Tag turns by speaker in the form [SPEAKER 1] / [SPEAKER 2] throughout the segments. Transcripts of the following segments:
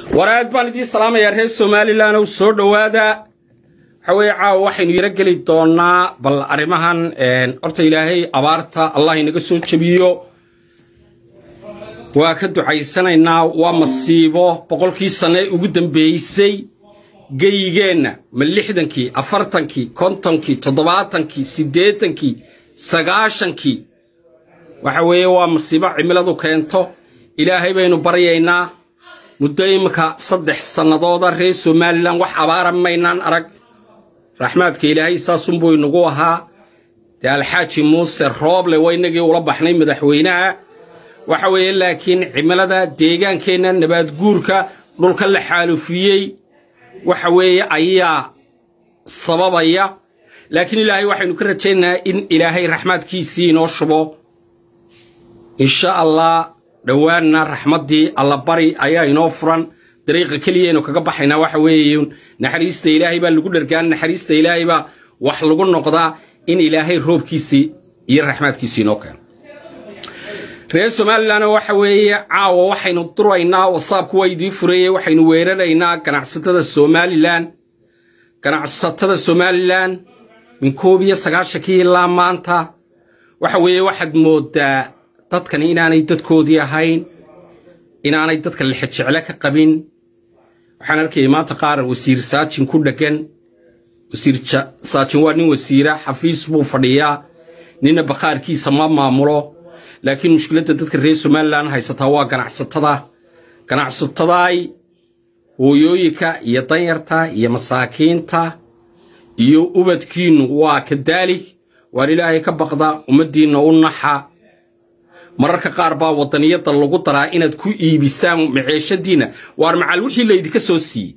[SPEAKER 1] war aad baan idiin salaamayaa reer somalilan ow soo dhowaada waxa weeye caawa waxaynu yaro geli doonaa bal arrimahan horta ilaahay abaarta allah inaga soo jebiyo waa ka ducaysanaynaa waa masiibo boqolkii sanne ugu dambeysay geyigeenna ma lixdankii afartankii kontonkii toddobaatankii siddeetankii sagaashankii waxa weeye waa masiibo cimiladu keento ilaahay baynu baryaynaa muddo iminka saddex sannadooda reer somalilan wax abaara maynaan arag raxmaadka ilaahay saasunbuu inagu ahaa dee alxaaji muuse rooble waa inagii ula baxnay madaxweynaha waxa weeye laakiin cimilada deegaankeenna nabaadguurka dhulka la xaalufiyey waxa weeye ayaa sababaya laakiin ilaahay waxaynu ka rajaynayaa in ilaahay raxmaadkiisii inoo shubo insha allah dhowaanna raxmaddii allabari ayaa inoo furan dariiqa keliyaynu kaga baxaynaa waxa weeye naxariista ilaahay baa lagu dhargaan naxariista ilaahay baa wax lagu noqdaa in ilaahay roobkiisii iyo raxmaadkiisii inoo keeno reer somalilan waxa weeye caawa waxaynu duraynaa wasaabku waa idiin fureeyey waxaynu weeraraynaa ganacsatada somalilan ganacsatada somalilan min koob iyo sagaashankii ilaa maanta waxa weeye waxaad moodaa dadkani inaanay dadkoodii ahayn inaanay dadka lixejecle ka qabin waxaan arkayay maanta qaar wasiir saajin ku dheggan wasiir saajin waa nin wasiira xafiis buu fadhiyaa nina bakhaarkiisa ma maamulo laakiin mushkiladda dadka reer somalilan haysataa waa ganacsatada ganacsatadaay hooyooyinka iyo danyarta iyo masaakiinta iyo ubadkiinnu waa kadaalig waar ilaahay ka baqda ummaddiinna u naxa mararka qaar baa waddaniyadda lagu daraa inaad ku iibisaan maceeshadiinna waar macal wixii laydinka soo siiyey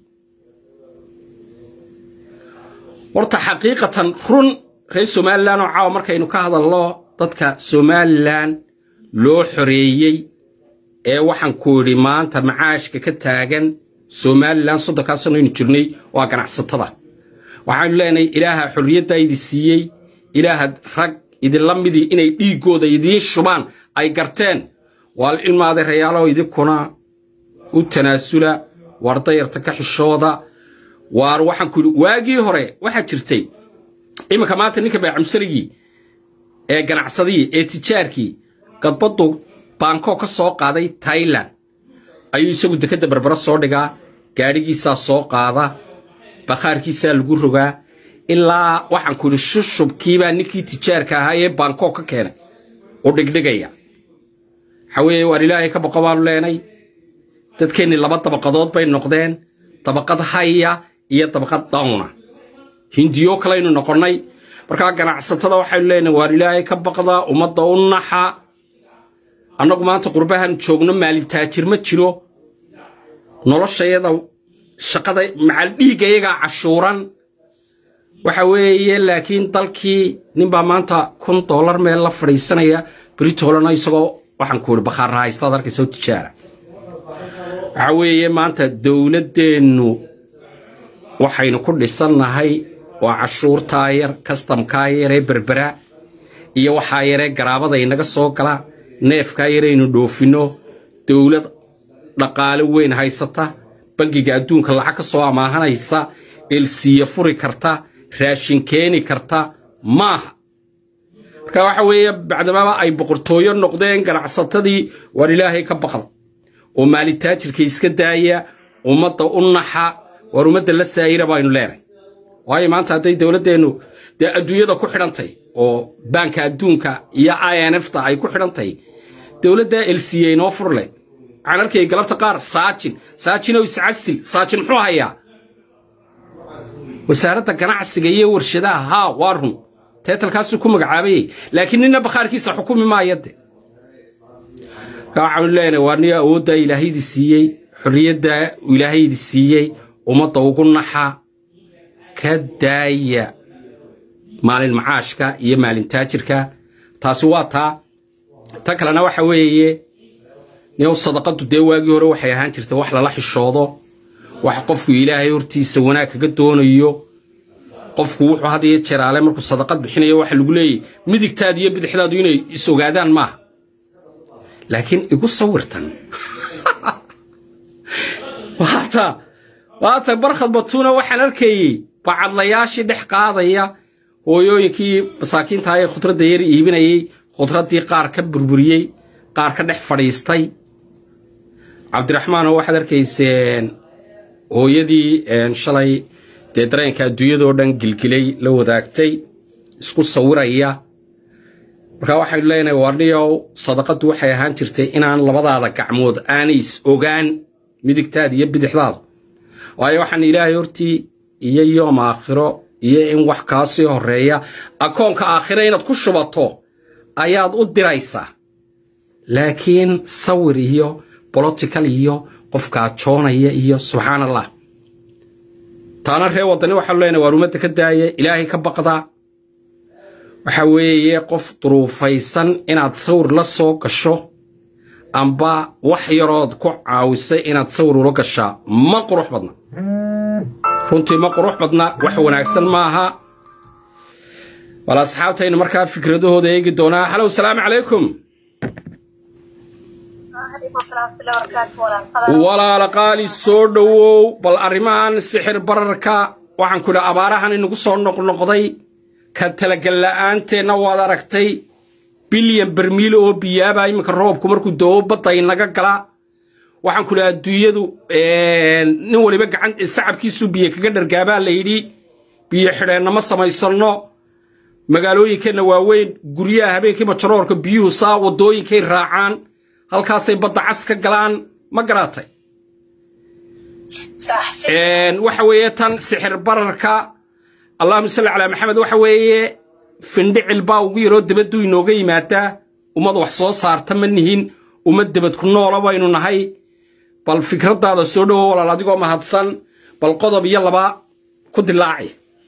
[SPEAKER 1] horta xaqiiqatan run reer somalilan oo caawa markaynu ka hadalno dadka somalilan loo xoreeyey ee waxaan ku idhi maanta macaashka ka taagan somalilan soddonkaa sano aynu jirnay waa ganacsatada waxaanu leenahay ilaaha xorriyaddaa idi siiyey ilaaha rag idinla midii inay dhiiggooda idiin shubaan ay garteen waal ilmaaday rayaalow idinkuna u tanaasula waar dayarta ka xishooda waar waxaan ku yidhi waagii hore waxaa jirtay iminka maanta ninka baycamsarigii ee ganacsadii ee tijaarkii gadbaddu bankoo ka soo qaaday tailan ayuu isagu dekedda barbara soo dhigaa gaadhigiisaa ssoo qaada bakhaarkiisaa lagu rogaa ilaa waxaan ku yidhi shushubkiibaa ninkii tijaarka ahaa ee bankoo ka keenay u dhigdhigaya waxaa weeye waar ilaahay ka boqo baanu leenay dadkeennii laba dabaqadood bay noqdeen dabaqad haya iyo dabaqad dawna hindiyo kalaynu noqonnay markaa ganacsatada waxaynu leenahay waar ilaahay ka baqda ummadda u naxa annagu maanta qurbahan joogno maalintaajir ma jiro noloshayada shaqada macal dhiiggayagaa cashuuran waxa weeye laakiin dalkii ninbaa maanta kun dollar meel la fadhiisanaya britolana isagoo waxaan ku ihi bakhaarra haystaad arkaysa tijaara waxa weeye maanta dowladdeennu waxaynu ku dhisannahay waa cashuurtaa yar kastamkaa yaree berbera iyo waxaa yaree garaabada inaga soo gala neefkaa yaraynu dhoofinno dowlad dhaqaale weyn haysata bangiga adduunka lacag ka soo amaahanaysa elsiya furi karta raashin keeni karta maaha marka waxa weeye bacdamaba ay boqortooyo noqdeen ganacsatadii waar ilaahay ka baqda oo maalitaajirka iska daaya ummadda u naxa waar ummadda la saayira baynu leenahay waayo maanta hadday dowladdeennu dee adduunyada ku xidhantay oo baanka adduunka iyo i n f ta ay ku xidhantahy dowladdaa elsiya inoo furle waxaan arkayay galabta qaar saajin saajinow iscasil saajin muxuu hayaa wasaaradda ganacsiga iyo warshadaha haa waa run teetalkaasuu ku magacaabayay laakiin nina bakhaarkiisa xukumi maaya de markaa waxaanu leenahay waa niga awooddaa ilaahaydi siiyey xorriyaddaa ilaahaydi siiyey ummadda ugu naxa ka daaya maalin macaashka iyo maalin taajirka taasi waa taa ta kalena waxa weeye niyow sadaqaddu dee waagii hore waxay ahaan jirtay wax lala xishoodo wax qofku ilaahay hortiisa wanaag kaga doonayo qofku wuxuu had iyo jeraale markuu sadaqad bixinayo waxa lagu leeyahy midigtaadu iyo bidixdaadu inay is ogaadaan maaha laakiin igu sawirtan waa maanta maanta barkhad batuuna waxaan arkayey bacadlayaashii dhex qaadaya hooyooyinkii masaakiinta ee khudradda yar iibinayey khudraddii qaar ka burburiyey qaar ka dhex fadhiistay cabdiraxmaanoo waxaad arkayseen hooyadii shalay dee dareenka adduunyadoo dhan gilgilay la wadaagtay isku sawiraya markaa waxaynu leenahay warniyow sadaqaddu waxay ahaan jirtay inaan labadaada gacmood aanay is ogaan midigtaada iyo bidixdaada waayo waxaan ilaahay hortii iyo yoom aakhiro iyo in wax kaa sii horreeya akoonka aakhiro inaad ku shubato ayaad u diraysaa laakiin sawir iyo bolotical iyo qofkaa joonaya iyo subxaan allah taana ree waddani waxaanu leenahay waar ummadda ka daaya ilaahay ka baqda waxa weeye qof duruufaysan inaad sawir la soo gasho amba wax yarood ku caawisay inaad sawir ula gashaa ma qurux badna runtii ma qurux badna wax wanaagsan maaha bal asxaabtaynu markaa fikradahooda eegi doonaa halow salaamu calaykum walaala qaali soo dhowow bal arrimahan sixir bararka waxaan ku idhi abaarahan inagu soo noqnoqday ka talagalla'aanteenna waad aragtay bilyan bermiil oo biyaaba iminka roobku markuu doobo badda inaga gala waxaan ku idhi adduunyadu nin waliba gacan sacabkiisuu biyo kaga dhargaabaa la yidhi biyo xidheenna ma samaysanno magaalooyinkeenna waaweyn guryaha habeenkii majaroorka biyuhu saa waddooyinkay raacaan halkaasay badda cas ka galaan ma garaatay waxa weeye tan sixir bararka allahuma salli calaa maxamed waxa weeye findhicil baa ugu yaroo debaddu inooga yimaadaa ummad wax soo saarta ma nihin ummad debad ku noola baynu nahay bal fikraddaada soo dhowo walaal adigoo mahadsan bal qodob iyo laba ku dilaaci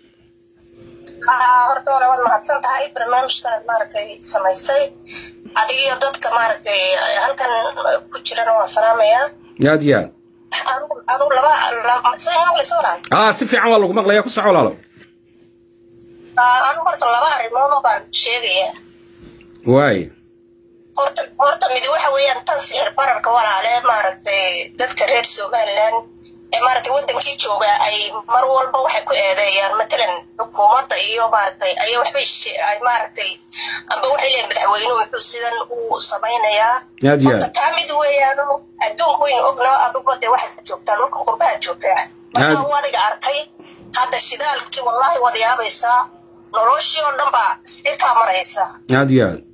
[SPEAKER 2] horta hore waad mahadsan tahay barnaamijkanaad maaragtay samaystay adigiyo dadka maaragtay halkan ku jirana waan salaamayaa
[SPEAKER 1] aad iyo aad
[SPEAKER 2] adu laba soo maqlaysa walaal
[SPEAKER 1] aa si fiican waa lagu maqlaya ku soco walaalo
[SPEAKER 2] anu horta laba arrimood baan sheegayaa
[SPEAKER 1] waay
[SPEAKER 2] horta horta mid waxa weeyaan tan sixir bararka walaale maaragtay dadka reer somaliland ee maaragtay waddankii jooga ay mar walba waxay ku eedeeyaan matalan xukuumadda iyo maaragtay ayay waxbay ay maaragtay amba waxay leeyihin madaxweynuhu muxuu sidan uu samaynayaa
[SPEAKER 1] aad iyo
[SPEAKER 2] horta
[SPEAKER 1] aad
[SPEAKER 2] taa mid weeyaan adduunka waynu ognaa aduba dee waxaad joogtaa dhulka qurbaha joogtaa marka
[SPEAKER 1] Aad-
[SPEAKER 2] wadiga arkay hadda shidaalkii wallahi wad yaabaysaa noloshii oo dhan baa sicirkaa maraysaa
[SPEAKER 1] aad iyo aad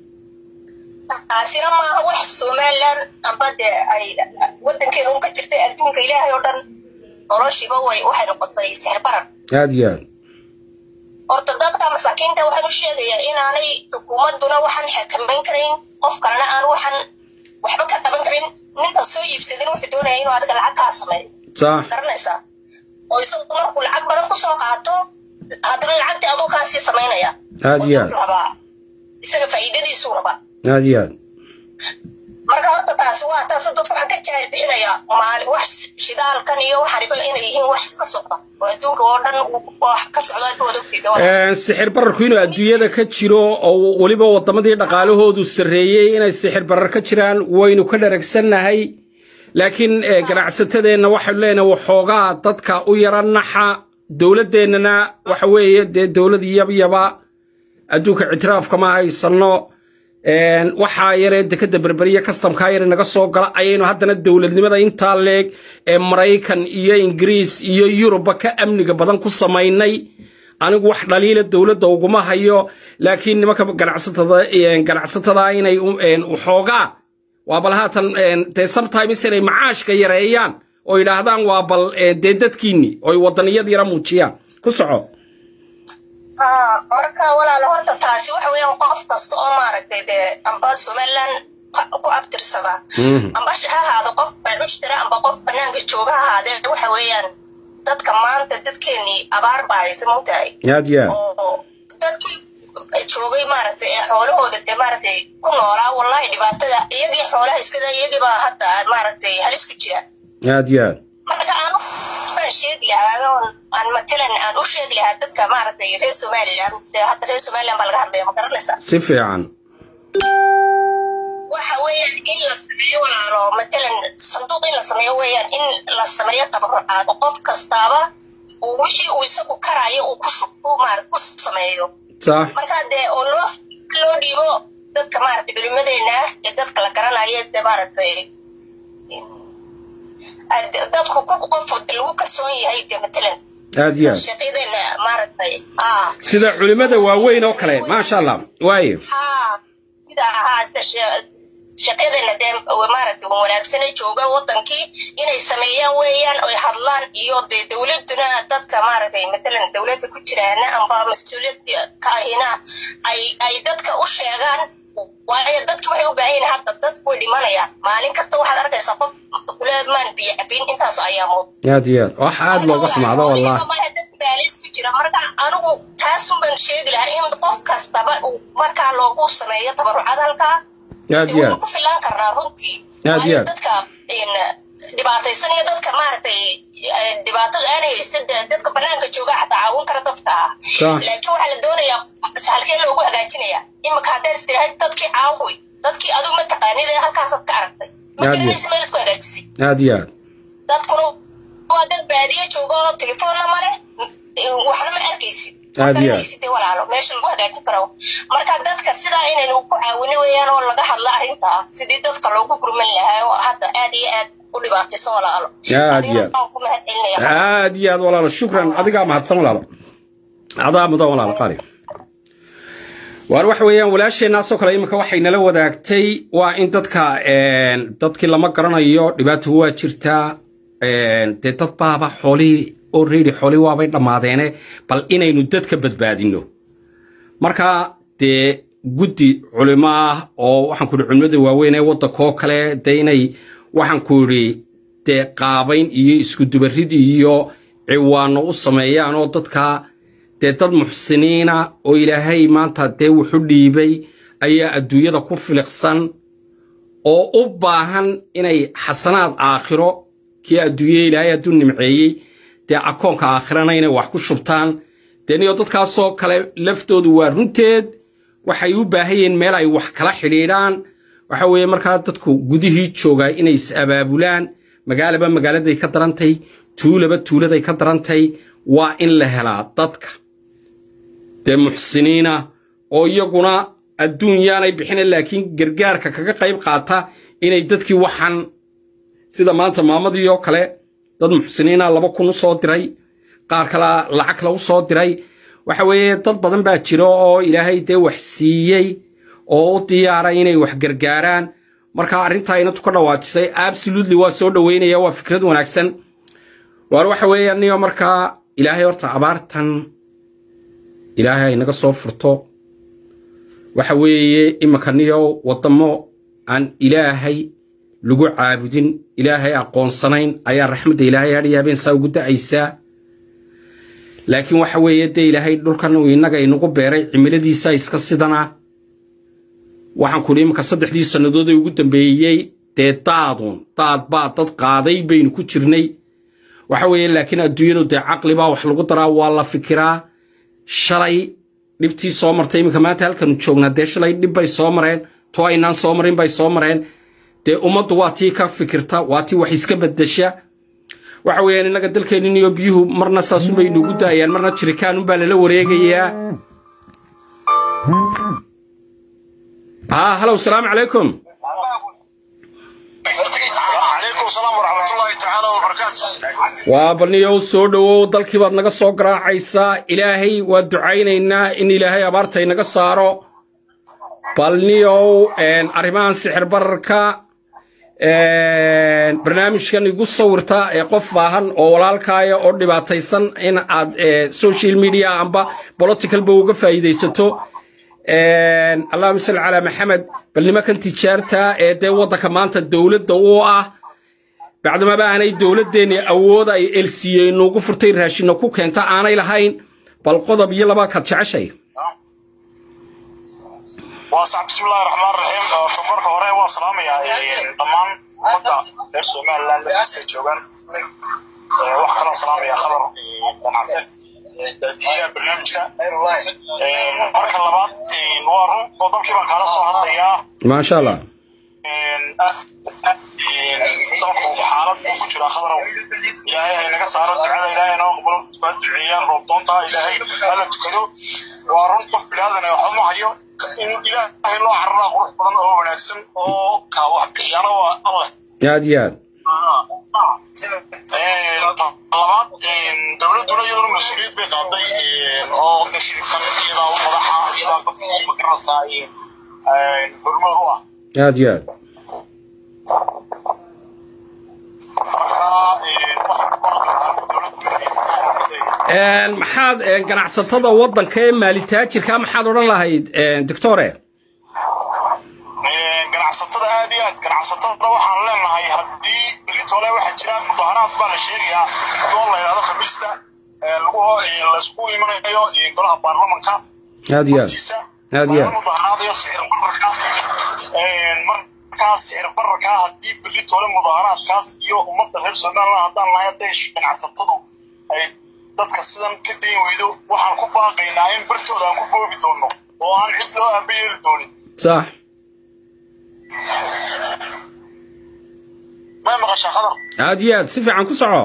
[SPEAKER 2] taasina maaha wax somaliland amba dee ay waddankeeda un ka jirtay adduunka ilaahay oo dhan noloshiiba way waxay noqotay sixir barar
[SPEAKER 1] aad iyo aad
[SPEAKER 2] horta dadka masaakiinta waxaan u sheegayaa inaanay xukuumadduna waxaan xakamayn karayn qof kalena aan waxaan waxba ka qaban karin ninka soo iibsadin wuxuu doonaya inuu adiga lacag kaa sameeyo
[SPEAKER 1] sax
[SPEAKER 2] garanaysaa oo isagu markuu lacag badan kusoo qaato haddana lacagtii aduu kaasii samaynaya
[SPEAKER 1] aad iyo aad
[SPEAKER 2] rabaa isaga faa'iidadiisuu rabaa
[SPEAKER 1] aad iyo aad
[SPEAKER 2] marka horta taasi waa taas dadku waxaan ka jaahil bixinayaa maali wax shidaalkan iyo waxaniba inay yihiin wax iska socda oo adduunka oo dhan wax ka socda adduunkooda ogteeda
[SPEAKER 1] Een, sixir bararku inuu adduunyada ka jiro oo weliba waddamadii dhaqaalahoodu sarreeyey inay sixir barar ka jiraan waynu ka dharagsannahay laakiin eh, ganacsatadeenna waxaynu leenahay waxoogaa dadka u yara naxa dowladdeennana waxa weeye dee dowlad yabyaba adduunka ictiraafka ma haysanno Een, waxaa yaree dekada berberiya kastamkaa yare naga soo gala ayaynu haddana dowladnimada intaa leeg ee maraykan iyo ingiriis iyo yurubba ka amniga badan ku samaynay anigu wax dhaliila dowladda uguma hayo laakiin nimanka ganacsatada een, ganacsatada inay u- een, waxoogaa waa bal haatan een, dee sometimes inay macaashka yareeyaan oo yidhaahdaan waa bal een, dee dadkiinni oy waddaniyad yara muujiyaan ku soco
[SPEAKER 2] haa marka walaalo horta taasi waxa weeyaan qof kasta oo maaragtay dee amba somaliland ka- ku abtirsada
[SPEAKER 1] Mhm.
[SPEAKER 2] amba sh- ha ahaado qof baacishtira amba qof banaanka jooga ha ahaadee waxa weeyaan dadka maanta dadkeenii abaar baa haysa mogtahay
[SPEAKER 1] aad iyo aad
[SPEAKER 2] oo dadkii joogay maaragtay ee xoolahooda dee maaragtay ku noolaa wallahi dhibaatada iyagii xoolaha iskada iyagii baa hadda maaragtay halis ku jira
[SPEAKER 1] aad iyo aad
[SPEAKER 2] marka aan baan sheegi lahaa oon aan matalan aan u sheegi lahaa dadka maaragtay reer somaliland dee hadda reer somaliland baa laga hadlaya ma garanaysaa
[SPEAKER 1] si fiican
[SPEAKER 2] waxa weeyaan in la sameeyo walaalo matalan sanduuq in la sameeyo weeyaan in la sameeyo tabarucaad oo qof kastaaba uu wixii uu isagu karaayo uu ku shub ku maarad ku sameeyo
[SPEAKER 1] sax
[SPEAKER 2] marka dee oo loo loo dhiibo dadka maaragtay culimadeena ah ee dadka la garanayo dee maaragtay ad- dadku ku qof lagu kalsoon yahay dee matalan
[SPEAKER 1] aad iyo aad
[SPEAKER 2] sheekyadeena maaragtay ah
[SPEAKER 1] sida culimmada waaweyn oo kale maasha allah waaye
[SPEAKER 2] haa sida ahaa shaqadeena dee maaragtay wanaagsane jooga wadankii inay sameeyaan weeyaan oy hadlaan iyo dee dowladuna dadka maaragtay matalan dowladda ku jiraana amba mas-uuliyadda ka ahina ay ay dadka u sheegaan waayo dadki waxay u baahan yihin hadda dadku way dhimanayaan maalin kasta waxaad arkaysaa qof kule maan biyo cabin intaas ayaamood
[SPEAKER 1] aad iyo aad wax aad looga xumaado wallahi
[SPEAKER 2] baalis ku jira marka anigu taasun baan sheegi lahaa in qof kastaba uu markaa loogu sameeyo tabarucad halkaa
[SPEAKER 1] aad iyo
[SPEAKER 2] waynu
[SPEAKER 1] aad
[SPEAKER 2] ku filaan karnaa runtii
[SPEAKER 1] Aad iyo
[SPEAKER 2] Waayo
[SPEAKER 1] aad.
[SPEAKER 2] dadka in, dhibaataysan iyo dadka maaragtay eh, dhibaatada aan haysan dee dadka banaanka jooga xataa caawin kara dadka ah
[SPEAKER 1] Sax.
[SPEAKER 2] laakiin waxaa la doonayaa halkee loogu hagaajinaya imika haddaad istiraahad dadkii caawi dadkii adigu ma taqaanid ee halkaasaad ka aragtay ma
[SPEAKER 1] Aad iyo
[SPEAKER 2] garanaysa meelaad ku hagaajisay
[SPEAKER 1] aad iyo aad
[SPEAKER 2] dadkuna waa dad baadiye jooga oo telefoonna ma leh waxna ma arkaysid Ma
[SPEAKER 1] Aad iyo aad.
[SPEAKER 2] garanaysid dee walaalo meesha lagu hagaajin karo marka dadka sidaa inaynu ku caawino weeyaan oo laga hadla arrintaa sidii dadka loogu gurman lahaa oo hadda aad iyo aad u dhibaataysan walaalo
[SPEAKER 1] Aad iyo aad.
[SPEAKER 2] Adiga waan ku mahadcelinaya
[SPEAKER 1] aad iyo aad walaalo shukran adigaa mahadsan walaalo adaa mudan walaalo qaali waar waxa weeyaan walaasheenaasoo kale iminka waxay nala wadaagtay waa in dadka een, dadkii lama garanayo dhibaato waa jirtaa een, dee dad baaba xoolihii already xoolihii waabay dhammaadeene bal inaynu dadka badbaadino marka dee guddi culimo ah oo waxaan ku idhi culimada waaweyn ee waddankoo kale dee inay waxaan ku idhi dee qaabayn iyo iskudubarid iyo ciwaano u sameeyaan oo dadka dee dad muxsiniina oo ilaahay maanta dee wuxu dhiibay ayaa adduunyada ku filiqsan oo u baahan inay xasanaad aakhiro kii adduunye ilaahay hadduu nimceeyey dee akoonka aakhirana inay wax ku shubtaan dee niyo dadkaasoo kale laftoodu waa runteed waxay u baahan yihiin meel ay wax kala xidhiidhaan waxa weeye markaa dadku gudihii joogaa inay is abaabulaan magaalaba magaaladay ka darantay tuulaba tuuladay ka darantay waa in la helaa dadka dee muxsiniina oo iyaguna adduun yaanay bixina laakiin gargaarka kaga qayb qaata inay dadkii waxaan sida maanta maamadii oo kale dad muxsiniina laba kun u soo diray qaar kale lacag kale u soo diray waxa weeye dad badan baa jira oo ilaahay dee wax siiyey oo u diyaara inay wax gargaaraan marka arrintaa inatu ka dhawaajisay absolutely waa soo dhoweynaya waa fikrad wanaagsan waar waxa weeye niyo markaa ilaahay horta abaartan ilaahay inaga soo furto waxa weeye iminka niyo waddamo aan ilaahay lagu caabudin ilaahay aqoonsanayn ayaa raxmadda ilaahay hadhiyaabeen saa ugu da'aysaa laakiin waxa weeye dee ilaahay dhulkan uu innaga inagu beeray cimiladiisa iska sidana waxaan kudhi iminka saddexdii sannadood ee ugu dambeeyey dee daadun daad baa dad qaaday baynu ku jirnay waxa weeye laakiin adduunyadu dee caqli baa wax lagu daraa waa la fikiraa shalay dhibtii soo martay iminka maanta halkanu joognaa dee shalay dhib bay soo mareen to aynaan soo marin bay soo mareen dee ummaddu waa tii ka fikirta waa tii wax iska beddesha waxa weeyaan innaga dalkeennin iyo biyuhu marna saasunbay inugu daayaan marna jirikaanunbaa lala wareegayaa haa halow salaamu calaykum
[SPEAKER 3] عليكم السلام ورحمة الله تعالى وبركاته
[SPEAKER 1] waa balniyow soo dhowow dalkii baad naga soo garaacaysaa ilaahay waa ducaynaynaa in ilaahay abaarta inaga saaro balniyow arrimahan sixir bararka barnaamijkan igu sawirta ee qof baahan oo walaalkaaya oo dhibaataysan in aad eh, social media amba politicalba uga faa'iidaysato allahuma salli calaa maxamed bal nimankan tijaarta ee dee waddanka maanta dowladda u ah bacdamaba aanay dowladdeenni awood ay elsiye inuugu furtay raashinna ku keenta aanay lahayn bal qodob iyo laba kaad jeceshay
[SPEAKER 3] وصعب بسم الله الرحمن الرحيم تبارك هوري وسلام يا ضمان مدة غير سومال لاند بيست جوغان wax kaloo salaamaya khabar dhammaanteed daadiyaha barnaamijka marka labaad waa run oo dalkii baan kaala soo hadlayaa
[SPEAKER 1] maasha allah
[SPEAKER 3] dalku xaalad uu ku jiraa khadarow ilaahay hay naga saaro ducada ilaahay noo qabalo dadku ha duceeyaan roobdoonta ilaahay hala tukado waa run qof bilaadan waxba ma hayo in ilaahay loo cararaa qurux badan oo wanaagsan oo kaa wax bixiyaana waa alleh
[SPEAKER 1] aad iyo aad
[SPEAKER 3] labaad dowladduna iyaduna mas-uuliyad bay qaaday oo tashriifkan iyadaa u madaxa iyadaa dadkii magaranaysaa hormood u ah
[SPEAKER 1] aad iyo aad maxaad ganacsatada waddanka ee maalitaajirka maxaad odhan lahayd doctore
[SPEAKER 3] ganacsatada aad iyo aad ganacsatada waxaan leenahay haddii beritole waxaa jira mudaharaad baa la sheegayaa oo la yidhahdo khamiista lagu laysku imanayo golaha baarlamanka
[SPEAKER 1] aad iyo aad aad iyo aad
[SPEAKER 3] mudaharaadayo sicir bararka markaas sicir bararka haddii beritole mudaharaadkaas iyo ummadda reer somaliland haddaan nahay hadday ganacsatadu ay dadka sidan ka dayn weydo waxaan ku baaqaynaa in bartooda aan ku boobi doono oo aan cid loo aaba yeeli doonin
[SPEAKER 1] sax
[SPEAKER 3] may maqashaa khadar
[SPEAKER 1] aad iyo aad si fiican ku soco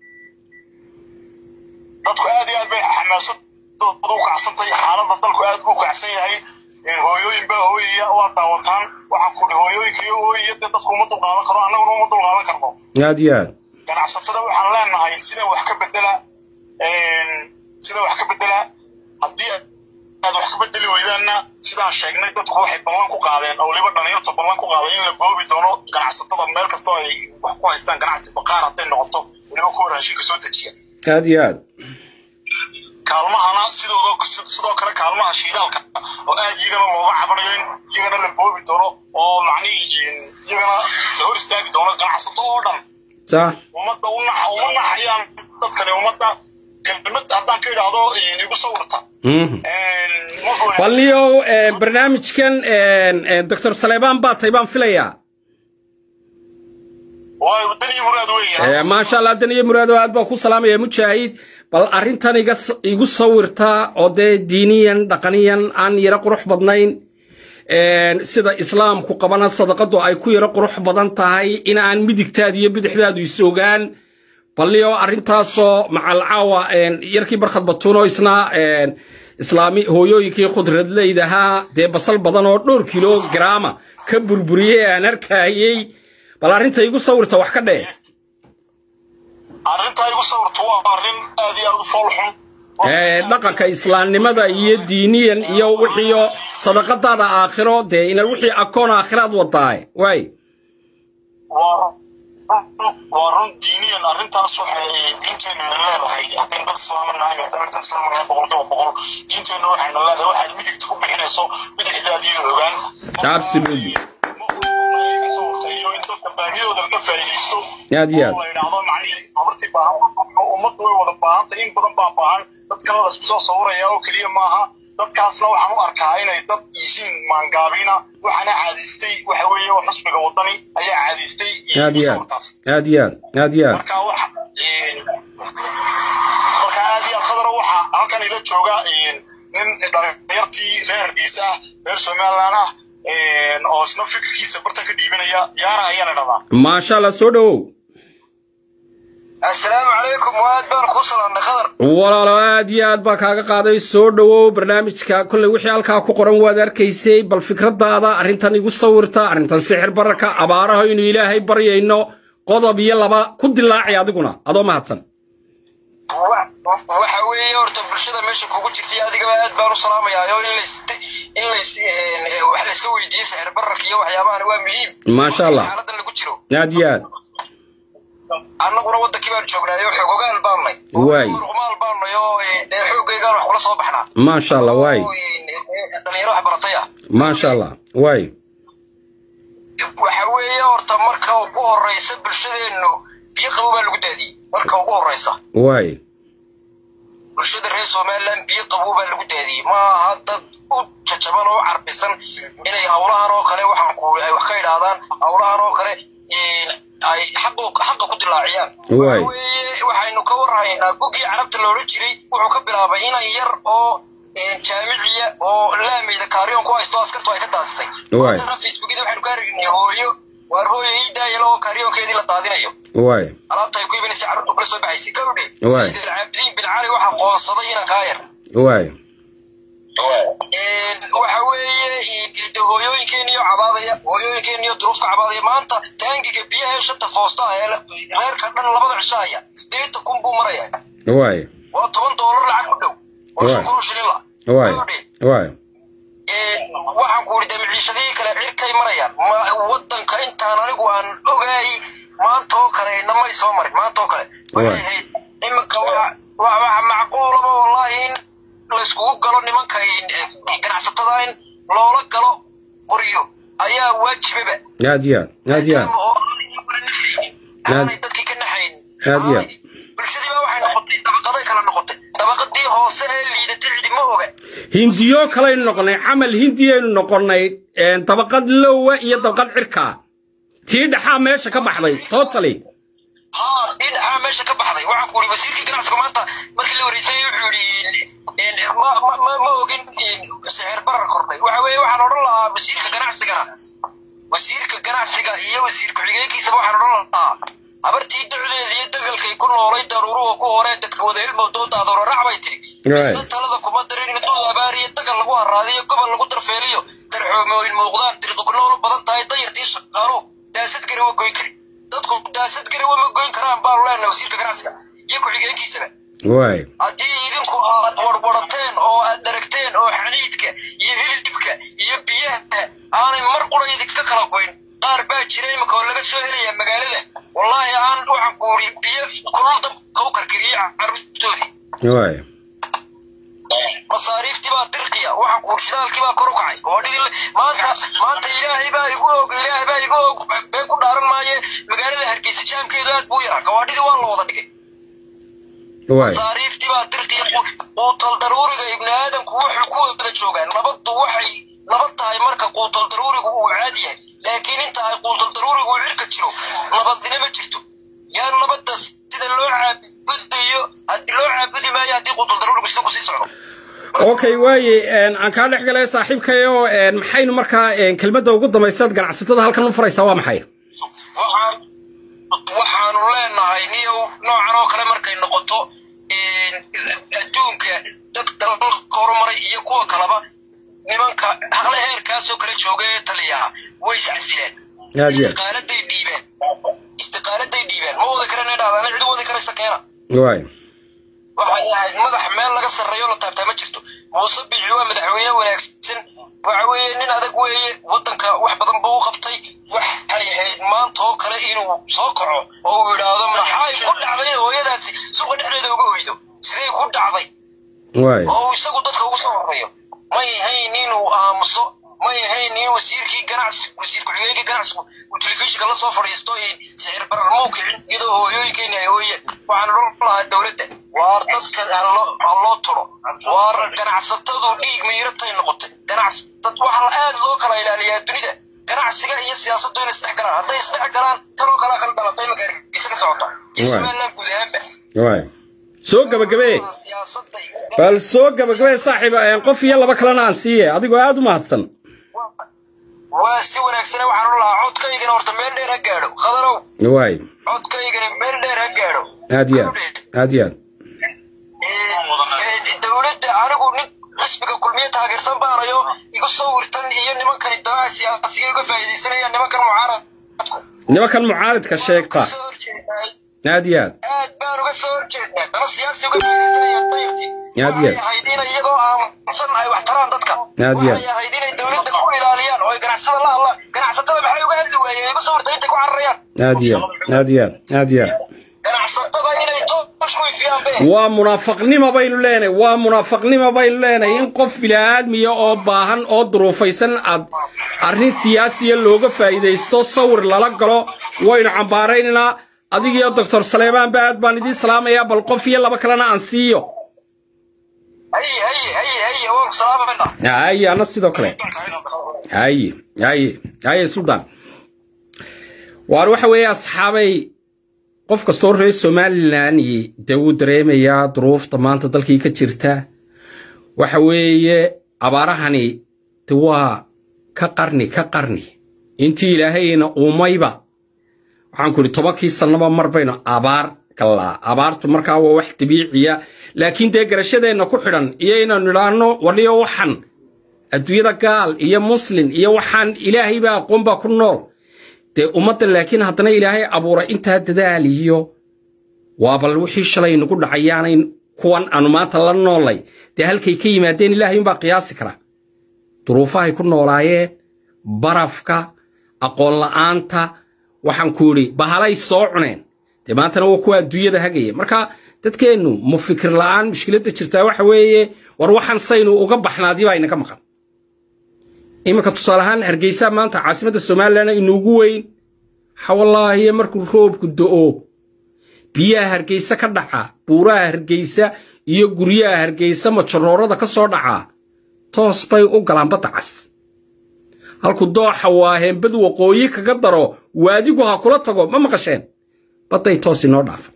[SPEAKER 3] dadku aad iyo aad bay xamaasadooda u kacsantahay xaaladda dalku aad buu kacsan yahay hooyooyin baa hooyaya waa daawataan waxaan ku hooyooyinka iyo hooyaya dee dadku uma dulqaadan karo annaguna uma dulqaadan karno
[SPEAKER 1] aad iyo aad
[SPEAKER 3] ganacsatada waxaan leenahay sida wax ka bedela sida wax ka bedela haddii aad wax ka bedeli weydaanna sidaan sheegnay dadku waxay ballan ku qaadeen oo weliba dhalinyarta ballan ku qaaday in la boobi doono ganacsatada meel kastoo ay wax ku haystaan ganacsi baqaar hadday noqoto weliba kuwa raashinka soo dejiya
[SPEAKER 1] aad iyo aad
[SPEAKER 3] kaalmahana sidoodo sidoo kale kaalmaha shiidaalka oo aad iyagana looga cabanayo in iyagana la boobi doono oo macnihii iyagana la hor istaagi doono ganacsato oo dhan
[SPEAKER 1] sax
[SPEAKER 3] ummadda u naxa uma naxayaan dadkani ummadda kelmad haddaan ka idhaahdo igu sawirta
[SPEAKER 1] balniyow barnaamijkan doctor saleebaan baa tay baan filayaa
[SPEAKER 3] waa daniyo muraad weeye
[SPEAKER 1] maasha allah daniyo muraado aad baan ku salaamaya mujaahid bal arrintan iga igu sawirta oo dee diiniyan dhaqaniyan aan yaro qurux badnayn sida islaamku qabana sadaqadu ay ku yaro qurux badan tahay in aan midigtaada iyo bidixdaadu is ogaan balniyo arrintaasoo macalcaawa yarkii barkhad batuuno isna islaami hooyooyinkii khudradleydahaa dee basal badan oo dhowr kilo garaama ka burburiyey aan arkayey bal arrinta igu sawirta wax ka dheh
[SPEAKER 3] arrintaa igu sawirta waa arrin aad iyo aad u fool xun
[SPEAKER 1] dhaqanka islaamnimada iyo diiniyan iyo wixiyo sadaqadaada aakhiro dee ina wixii akoon aakhiraad wadaaye waay
[SPEAKER 3] waa run diiniyan arrintaas waxay diinteennu ina leedahay haddaynu dad islaama nahay haddaynu dad islaama nahay boqolkiiba boqol diinteennu waxayna leedahay waxaad midigta ku bixinayso midigtaadiyo ogaan
[SPEAKER 1] absolutely
[SPEAKER 3] iyo in dadka baahidooda laga faa'iidaysto
[SPEAKER 1] aad iyo aad
[SPEAKER 3] la yidhaahdo macnihii habartii baahan ummaddu way wada baahantay in badan baa baahan dadkana la isku soo sawiraya oo keliya maaha dadkaasna waxaan u arkaa inay dad yihiin maangaabina waxaana caadaystay waxa weeye oo xusbiga wadani ayaa caadaystay
[SPEAKER 1] aad iyo aad aad iyo aad aad iyo aad
[SPEAKER 3] marka waxa marka aad iyo aad khadaro waxa halkan ila jooga nin dhalinyartii reer hargeysa ah reer somaliland ah oo isna fikirkiisa barta ka dhiibanaya yaana ayaana dhadaa
[SPEAKER 1] maasha allah soo dhowow
[SPEAKER 4] assalaamu calaykum waad baan kuu salaamnay khadar
[SPEAKER 1] walaalo aad iyo aad baa kaaga qaaday soo dhowow barnaamijka kolley wixii halkaa ku qoran waad arkaysay bal fikradaada arrintan igu sawirta arrintan sixir bararka abaaraha inuu ilaahay baryayno qodob iyo laba ku dilaaci adiguna adoo mahadsan
[SPEAKER 4] waxa weeye horta bulshada meesha kugu jirtay adigaba aad baan u salaamayaa oo in lays in lays wax layska weydiiyo sixir bararka iyo waxyaabahan waa muhiim
[SPEAKER 1] maasha allah
[SPEAKER 4] xaaladan lagu jiro
[SPEAKER 1] aad iyo aad
[SPEAKER 4] annaguna wadankii baan joognaayo xoogogaal baannay
[SPEAKER 1] Waay.
[SPEAKER 4] rumaal baannay oo dee xoogaygaan wax kula soo baxnaa
[SPEAKER 1] maasha allah waay
[SPEAKER 4] dhalinyaro wax baratay ah
[SPEAKER 1] maasha allah waay
[SPEAKER 4] waxa weeye horta marka ugu horeysa bulshadeennu biyo qabo baa lagu daadiyey marka ugu horeysa
[SPEAKER 1] waay
[SPEAKER 4] bulshada reer somaliland biyo qabow baa lagu daadiyey ma aha dad u jajaban oo u carbisan inay hawlahan oo kale waxaan ku ay wax ka idhaahdaan hawlahan oo kale ay xaqo xaqa ku dilaaciyaan
[SPEAKER 1] Waay.
[SPEAKER 4] Waxa weeye waxaynu ka warhaynaa bugii carabta loola jiray wuxuu ka bilaabay inan yar oo jaamiciya oo laameyda kaariyon ku haysto askartu ay ka daadsay
[SPEAKER 1] Waay.
[SPEAKER 4] haddana facebookyada waxaynu ka aragnay hooyo waar hooyo ii daayala oo kaaryoonkeedii la daadinayo
[SPEAKER 1] waay
[SPEAKER 4] alaabta ay ku iibinaysa carruurta kula soo baxaysay gabadhe
[SPEAKER 1] Waay.
[SPEAKER 4] sayid alcaabidiin bin cali waxaa qoonsaday inaan kaa yar
[SPEAKER 1] waay
[SPEAKER 4] waxa weeye de hooyooyinkeeniyo cabaadaya hooyooyinkeeniyo duruufka cabaadaya maanta taangiga biyaha shanta foosta ee reerka dhan labada cishaaya sideetan kun buu maraya
[SPEAKER 1] waay
[SPEAKER 4] waa toban doolar lacag ku dhow oo shan
[SPEAKER 1] Waay.
[SPEAKER 4] kun oo shilin la
[SPEAKER 1] waay
[SPEAKER 4] gabadhe
[SPEAKER 1] waay
[SPEAKER 4] waxaan ku idhi de maciishadihii kale cirkay marayaan ma wadanka intaan anigu aan ogaay maanta oo kale namay soo marin maanta oo kale waxay
[SPEAKER 1] Waay.
[SPEAKER 4] ahayd iminka waxa wa- waxa macquulaba wallahi in layskugu galo nimanka eh, ganacsatada in loola galo qoryo ayaa waajibaba
[SPEAKER 1] aad iyo aad aad iyo aad
[SPEAKER 4] oo aanay iyaguna naxaynin. aanay dadkii ka naxayn
[SPEAKER 1] Aad iyo aad.
[SPEAKER 4] bulshadii baa waxay noqotay dabaqaday kala noqotay dabaqadii hoose ee liidatay cidima oga
[SPEAKER 1] hindiyo kalaynu noqonnay camal hindiyaynu noqonnay een, dabaqad lowa iyo dabaqad cirkaa tii dhaxaa meesha ka baxday totally
[SPEAKER 4] haa dii dhaxaa meesha ka baxday waxaan ku yidhi wasiirkii ganacsiga maanta markii la wareysayay wuxuu yidhi in- in- ma ma ma ma ogin in sicir barar kordhay waxa weeye waxaan odhan lahaa wasiirka ganacsigana wasiirka ganacsiga iyo wasiir ku-xigeenkiisaba waxaan odhan lahaa habartii dacdeeda iyo dagalkay ku noolay daruuruhu ku hore dadka wada ilmowdoo daadoora rac bay tiri
[SPEAKER 1] Right.
[SPEAKER 4] isna talada kuma darin in dul abaariyo dagal lagu haraadiyo gobol lagu darfeeliyo darxoomooyin muuqdaan diriqi ku nool u badan tahay dayartii shaqaaluhu daasad gari wa goyn kari dadku daasad gari wama goyn karaan baanu leenahay wasiirka ganacsiga iyo ku-xigeenkiisaba
[SPEAKER 1] waay
[SPEAKER 4] haddii idinku aad warwarateen oo aad daragteen oo xaniidka iyo hilibka iyo biyaha aanay mar qura idinka kala goyn qaar baa jira imika oo laga soo helaya magaalada wallaahi aan waxaan ku uri biyo kulul dabka u karkariyey carruurtoodii
[SPEAKER 1] waay
[SPEAKER 4] masaariiftii baa dirqiya waxaan ku uri shidaalkii baa kor u kacay goodhii maanta maanta ilaahay baa igu og ilaahay baa igu og been ku dhaaran maaye magaalada hargeysa jaamkeedu aad buu yaraa gawaadhidii waa la wada dhigay
[SPEAKER 1] waay
[SPEAKER 4] masaariiftii baa dirqiya quutal daruuriga ibni aadamku wuxuu ku wada joogaan nabaddu waxay nabad tahay marka quutal daruurigu uu caadi yahay laakiin inta ay quutal daruurigu uu cirka jiro nabadina ma jirto yaa nabadda sida loo caabudayo haddii loo caabudi maayo haddii quutal daruurigu sida kusii socdo
[SPEAKER 1] okay waaye een, aan kaa dhex galay saaxiibkayo een, maxaynu markaa een, kelmadda ugu dambaysaad ganacsatada halkan u furaysaa waa maxay
[SPEAKER 4] waxaan waxaanu leenahay niyow noocan oo kale markay noqoto adduunka dadka dalalka horumaray iyo kuwa kaleba nimanka haqle heerkaasoo kale jooga ee taliyaha way iscasileen
[SPEAKER 1] aad iyo aad
[SPEAKER 4] istiqaaladay dhiibeen istiqaaladay dhiibeen ma wadi karana dhahdaana cid u wadi karaysa keena
[SPEAKER 1] waay
[SPEAKER 4] waxay ahayd madax meel laga sarreeyo la taabtaa ma jirto muuse bici waa madaxweyne wanaagsan waxa weeye nin adag weeye waddanka wax badan buu u qabtay waxay ahayd maanta oo kale inuu soo kaco oo uu yidhaahdo maxay ku dhacday hooyadaasi suuqa dhexdeeda uga oydo sidee ku dhacday
[SPEAKER 1] waay
[SPEAKER 4] oo uu isagu dadka ugu soo horeeyo may ahayn inuu aamuso may ahayn in wasiirkii ganacsi wasiir ku-xigeenkii ganacsigu uu telefishinka la soo fadhiisto in sicir barar muu kicin iyadoo hooyooyinkeeni ay hooyeen waxaan odhan lahaa dowladda waar dadka ha loo- ha loo turo waar ganacsatadu dhiig miiratay noqotay ganacsat waxa la aad loo kala ilaaliyaa dunida ganacsiga iyo siyaasaddu inay isdhex galaan hadday isdhex galaan tanoo kalea kala dhalatay imika hargeysa ka socota iyo
[SPEAKER 1] Waay.
[SPEAKER 4] somaliland guud ahaanba
[SPEAKER 1] waay soo gabagabee
[SPEAKER 4] siyaasadda iyo-
[SPEAKER 1] bal soo gabagabee saaxiib een, qof iyo laba kalena aan siiye adigoo aad u mahadsan
[SPEAKER 4] waa si wanaagsan waxaan odhan lahaa codkaygana horta meel dheer ha gaadho khadarow
[SPEAKER 1] waay
[SPEAKER 4] codkaygana meel dheer ha gaadho
[SPEAKER 1] aad iyo aad aad iyo aad
[SPEAKER 4] Ee, dowladda anigu nin xisbiga kulmiye taageersan baanayo igu sawirtan iyo nimankani danaha siyaasiga uga faa'iidaysanaya nimankan mucaaradku
[SPEAKER 1] nimankan mucaaridka sheegta
[SPEAKER 4] soo horjeedaay
[SPEAKER 1] aad iyo aad
[SPEAKER 4] aad baan uga soo horjeednaa dana siyaasi uga faa'iidaysanayaan dayartii
[SPEAKER 1] Aad iyo aad.
[SPEAKER 4] waxay ahayd inay iyagoo aamusan ay wax taraan dadka
[SPEAKER 1] Aad iyo aad.
[SPEAKER 4] waxay ahayd inay dowladda ku ilaaliyaan oo ay ganacsatada la hadlaan ganacsatada maxay uga hadli waayeen igu sawirta intay ku cararayaan
[SPEAKER 1] aad iyo aad aad iyo aad aad iyo aad
[SPEAKER 4] ganacsatada inay toosh ku ifiyaan be
[SPEAKER 1] waa munaafaqnimo baynu leenahay waa munaafaqnimo baynu leenahay in qof bini'aadmiya oo baahan oo duruufaysan aad arrin siyaasiya looga faa'iidaysto sawir lala galo waynu cambaaraynaynaa adigiyo doctor saleebaan ba aad baan idiin salaamayaa bal qof iyo laba kalena aan siiyo
[SPEAKER 4] haye haye haye haye waan ku salaamaynaa
[SPEAKER 1] haye ana sidoo kale haye haye haye suldaan waar waxa weeye asxaabay qof kastoo reer somalilan dee wuu dareemayaa duruufta maanta dalkii ka jirta waxa weeye abaarahani de waa ka qarni ka qarni intii ilaahayna uumayba waxaan ku idhi tobankii sannaba mar baynu abaar gallaa abaartu markaa waa wax dabiiciya laakiin dee garashadeenna ku xidhan iyo inaynu idhaahno waliyo waxan adduunyada gaal iyo muslin iyo waxaan ilaahay baa aqoon baa ku nool dee ummadda laakiin haddana ilaahay abuuray intaa dadaal iyo waa bal wixii shalay nagu dhacayaanay kuwan aanu maanta la noolay dee halkay ka yimaadeen ilaahay unbaa qiyaasi kara duruufahay ku noolaayeen barafka aqoon la'aanta waxaan ku idhi bahalay soo cuneen dee maantana waa kuwa adduunyada hagaya marka dadkeennu ma fikir la'aan mushkiladda jirtaa waxa weeye war waxaan saynu uga baxnaadii baa inaga maqan iminka tusaale ahaan hargeysa maanta caasimadda somalilan inuugu weyn xawallaahiye markuu roobku do'o biyaha hargeysa ka dhaca buuraha hargeysa iyo guryaha hargeysa majaroorada ka soo dhacaa toos bay u galaan badda cas halku dooxa waaheen bad waqooyi kaga daro waadigu ha kula tago ma maqasheen badday toos inoo dhaafan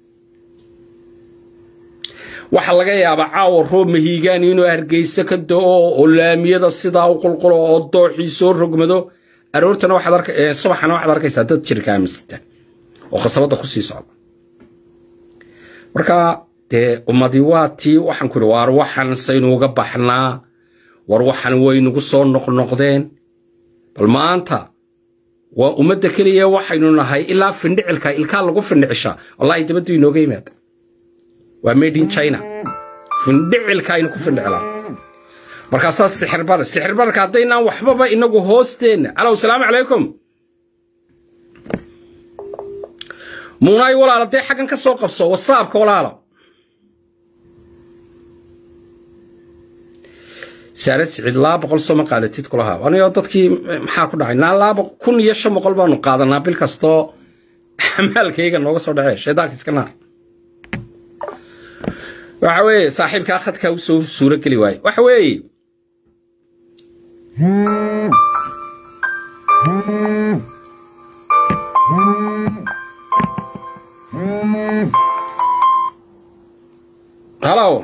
[SPEAKER 1] waxaa laga yaabaa caawa roob mahiigaan inuu hargeysa ka da'o oo laamiyada sidaa u qulqulo oo dooxii soo rogmado aroortana waxaad arka subaxana waxaad arkaysaa dad jirka aaminsata oo khasabadda ku sii socda marka dee ummadii waa tii waxaan ku idhi waar waxaan saynu uga baxnaa war waxan waynugu soo noqnoqdeen bal maanta waa ummadda keliya waxaynu nahay ilaa findhicilka ilkaa lagu findhicisha wallaahi dabaddu inooga yimaada waa made in china findhicilka aynu ku findhicilaa markaasaa sixirbar sixirbarka haddaynaan waxbaba inagu hoosteenna alow salaamu calaykum muunaay walaalo dee xaggan ka soo qabso wasaabka walaalo saare siciid laba boqol soo ma qaadatid kulaha anigo dadkii maxaa ku dhacay naa laba kun iyo shan boqol baanu qaadanaa bil kastoo maalkayga nooga soo dhacee shaydaanka iska naar waxa weeye saaxiibkaa khadkaa u soo suuro geli waaye waxa weeye halow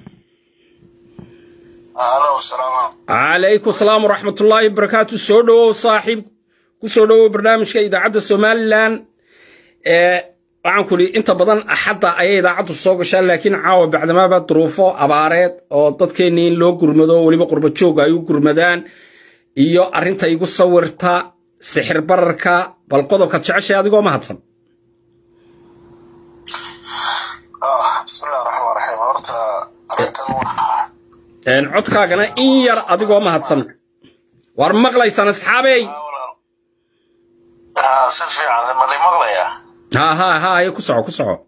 [SPEAKER 4] halo salaam
[SPEAKER 1] calaykum salaam waraxmatullaahi wabarakaatu soo dhowow saaxiib ku soo dhowow barnaamijka idaacadda somalilan waxaan ku idhi inta badan axadda ayay idaacaddu soo gashaa laakiin caawa bacdamaaba duruufo abaareed oo dadkeennii in loo gurmado weliba qurba jooga ay u gurmadaan iyo arrinta igu sawirta sixir bararka bal qodobka jeceshay adigoo mahadsan
[SPEAKER 4] bismillahi raxmaan raxiim horta arrintan waxaa
[SPEAKER 1] codkaagana in yar adigoo mahadsan war maqlaysaan asxaabey
[SPEAKER 4] haa si fiican ma li maqlayaa
[SPEAKER 1] ha ha ha ayo ku soco ku soco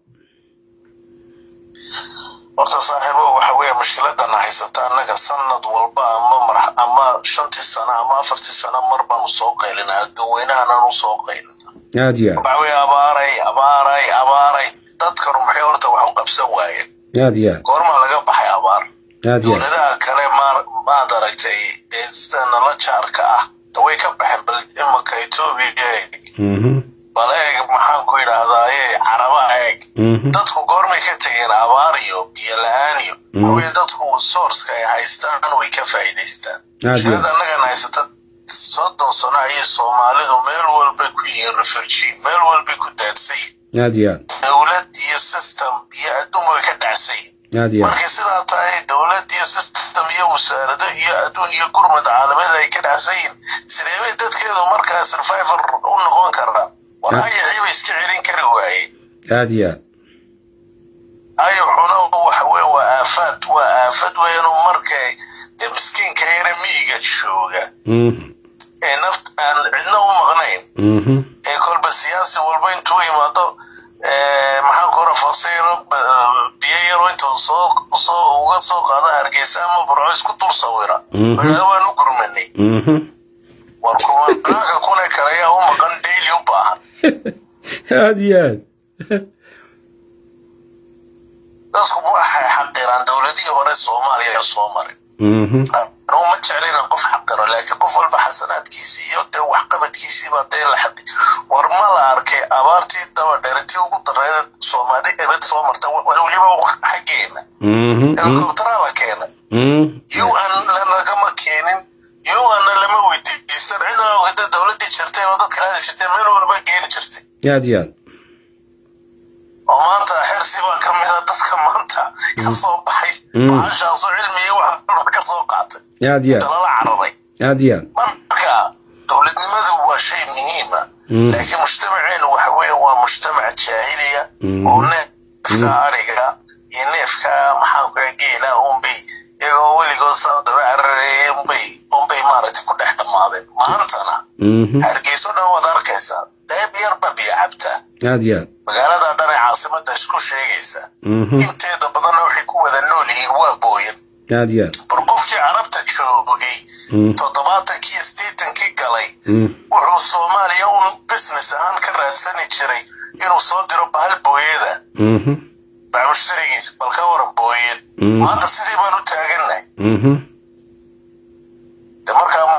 [SPEAKER 4] horta saaxiibo waxa weeye mushkiladan haysata annaga sanad walba ama mar ama shantii sano ama afartii sano mar baanu soo qaylinaa dadweynahanan u soo qaylina
[SPEAKER 1] aad iyo
[SPEAKER 4] waxa weeye abaaray abaaray abaaray dadkanu maxay horta wax u qabsan waayeen
[SPEAKER 1] aad iyo aad
[SPEAKER 4] goormaa laga baxay abaar
[SPEAKER 1] aad iyo aad
[SPEAKER 4] dowladaha kale ma maad aragtay ee sida nala jaarka ah way ka baxeen bal imanka etoobiya eeg
[SPEAKER 1] Mhm,
[SPEAKER 4] bal eeg maxaan ku idhaahdaaye caraba eeg
[SPEAKER 1] mhm,
[SPEAKER 4] dadku goormay ka tegeen abaar iyo biyo la-aan iyo haween dadku sourceka ay haystaan way ka faa'iidaystaan
[SPEAKER 1] Aad iyo
[SPEAKER 4] shirada annagan haysata soddon sano ayay soomaalidu meel walbay ku yihiin refugee meel walbay ku daadsan yihiin
[SPEAKER 1] aad iyo aad
[SPEAKER 4] dowlad iyo system iyo adduunba way ka dhacsan yihiin
[SPEAKER 1] aad iyo aad
[SPEAKER 4] markay sidaa tahay dowlad iyo system iyo wasaarado iyo adduun iyo gurmad caalamied ay ka dhacsan yihiin sidee bay dadkeedu markaa survivor u noqon karaan warayacii bay iska celin kari waayeen
[SPEAKER 1] aad iyo aad
[SPEAKER 4] ayaxuna waxa weye waa aafaad waa aafad weynoo markay dee miskiinka yare miyiga jooga
[SPEAKER 1] Mhm,
[SPEAKER 4] ee naft aan cidna u maqnayn
[SPEAKER 1] mhm,
[SPEAKER 4] ee kolba siyaasi walba intuu yimaado ee, maxaan ku ora fasiro biyo yaro intuu soo soo uga soo qaado hargeysa ama burco isku dul sawira
[SPEAKER 1] Mhm.
[SPEAKER 4] wadhaa waan u gurmanay
[SPEAKER 1] mhm.
[SPEAKER 4] war kumanaanka kuna kale ayaa u maqan daily u baahan
[SPEAKER 1] aad iyo aad
[SPEAKER 4] dadku waxay xaqiraan dowladihii hore soomaaliya soo maray
[SPEAKER 1] Mhm,
[SPEAKER 4] anugu ma jecla inaan qof xaqiro laakiin qof walba xasanaadkiisii iyo dee waxqabadkiisii baa dee la xaqi war ma la arkay abaartii daba dheeratii ugu darreeda soomaali ebed soo marta wa- weliba xaggeena
[SPEAKER 1] mhm, mhm,
[SPEAKER 4] helikobtaraa la keenay
[SPEAKER 1] mhm.
[SPEAKER 4] un lanagama keenin un lama weydiisan cidna ogada dowladii
[SPEAKER 5] jirtay oo dadka aadi jirtay meel walba geeni jirtay
[SPEAKER 1] aad iyo aad
[SPEAKER 5] oo maanta xersi baa ka mida dadka maanta ka soo baxay baxashaasoo cilmiga wax walba ka soo qaatay
[SPEAKER 1] aad iyo aad
[SPEAKER 5] talala cararay
[SPEAKER 1] aad iyo aad
[SPEAKER 5] marka dowladnimadu waa shay muhiima laakiin mujtamaceenu waxa weeye waa mujtamac jaahiliya oo neefka ariga iyo neefka maxaanku geela unbay iyagoo weligood saa daba carareeyay unbay unbay maaragtay ku dhex dhammaadeen maantana hargeyso dhan waad arkaysaa qayb yarba biyo cabtaa
[SPEAKER 1] aad iyo aad
[SPEAKER 5] magaalada dhan ee caasimada isku sheegaysa inteeda badanna waxay ku wada nool yihiin waa booyan
[SPEAKER 1] aad iyo aad
[SPEAKER 5] bar qofkii carabta joogay toddobaatankii iyo siddeetankii galay wuxuu soomaaliya un business ahaan ka raadsani jiray inuu soo diro bahal booyada baa mushtarigiis bal ka waran booyad maanta sidii baan u taagannahay de markaa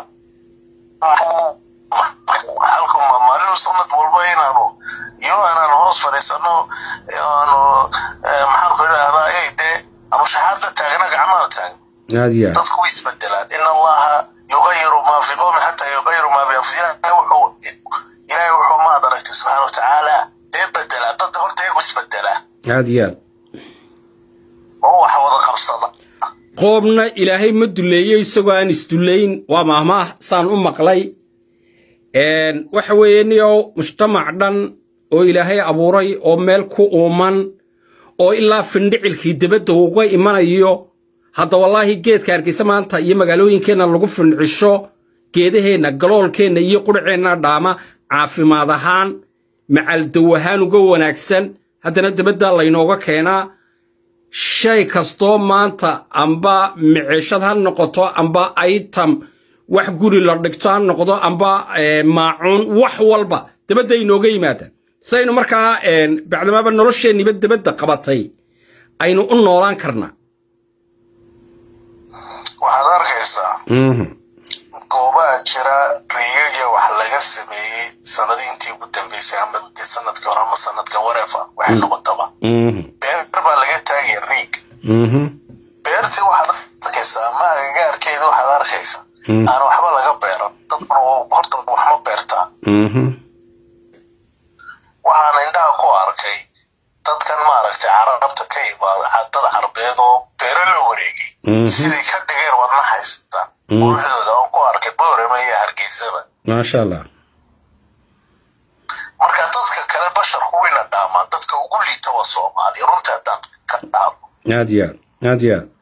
[SPEAKER 5] halku maalin sanad walba inaanu iyo aanan hoos fadhiisano aanu maxaanku idhahdaa ey dee ama shaxaadda taagna gacmaha taagna
[SPEAKER 1] aad iyo aad
[SPEAKER 5] dadku way isbedelaan in allaha yugayiru maa fi qowmi xataa yugayiru maa bianfusihim wuxuu ilaahay wuxuu maad aragtay subxaana watacaala dee bedelaa dadda horta iyagu isbedelaa
[SPEAKER 1] aad iyo aad
[SPEAKER 5] oo wax wada qabsada
[SPEAKER 1] qoobna ilaahay ma duleeyo isagoo aan isdullayn waa mahmaah saan u maqlay waxa weeye niyow mujtamac dhan oo ilaahay abuuray oo meel ku uuman oo ilaa findhicilkii debadda uga imanayo hadda wallaahi geedka hargeysa maanta iyo magaalooyinkeenna lagu findhicisho geedaheenna galoolkeenna iyo qudhaceenna dhaama caafimaad ahaan macaldow ahaan uga wanaagsan haddana debadda laynooga keenaa shay kastoo maanta amba miceshad ha noqoto amba item wax guri la dhigto ha noqdo amba maacuun wax walba debadda inooga yimaadaan saynu markaa bacdamaaba nolosheenniba debadda qabatay aynu u noolaan karnaa
[SPEAKER 5] waxaad arkaysaa goobaha jira riigagya wax laga sameeyey sanadiintii ugu dambeysay ama sanadkii hore ama sanadkan wareefa waxay noqotaba beer baa laga taagaya riig beertii waxaad arkaysaa ama agagaarkeeda waxaad arkaysaa aan waxba laga beeran dadkuna horta waxma beertaa waxaan indhaha ku arkay dadkan maaragtay carabta ka imaada dad carbeed oo beero la wareegay siday ka dhigeen wadna haystaan quruxdooda oon ku arkay boorama iyo hargeysaba
[SPEAKER 1] maasha allah
[SPEAKER 5] marka dadka kale basharku wayna dhaamaan dadka ugu liita waa soomaali runtii haddaan ka dhaamo
[SPEAKER 1] aad iyo aad aad iyo aad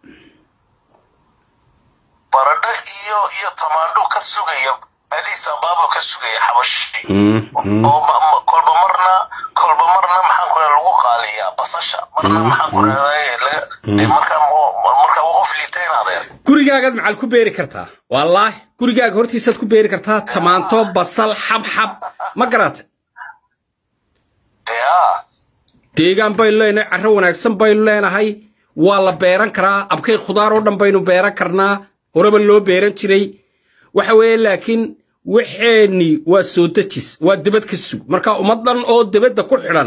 [SPEAKER 5] baradho iyo iyo tamaandho ka sugaya adiis abaabo ka sugaya xabashi oo kolba marna kolba marna maxaan ku lagu qaaliyaa basasha marna maxaan ku rahdaa marka marka qof liitayn adeer
[SPEAKER 1] gurigaagaad macal ku beeri kartaa wallaahi gurigaaga hortiisaad ku beeri kartaa tamaanto basal xabxab ma garatay
[SPEAKER 5] dee a
[SPEAKER 1] deegaan baynu leenahay carro wanaagsan baynu leenahay waa la beeran karaa abkay khudaar oo dhan baynu beeran karnaa horeba loo beeran jiray waxa weeye laakiin waxeenni waa soo dejis waa debad ka sug marka ummad dhan oo debadda ku xidhan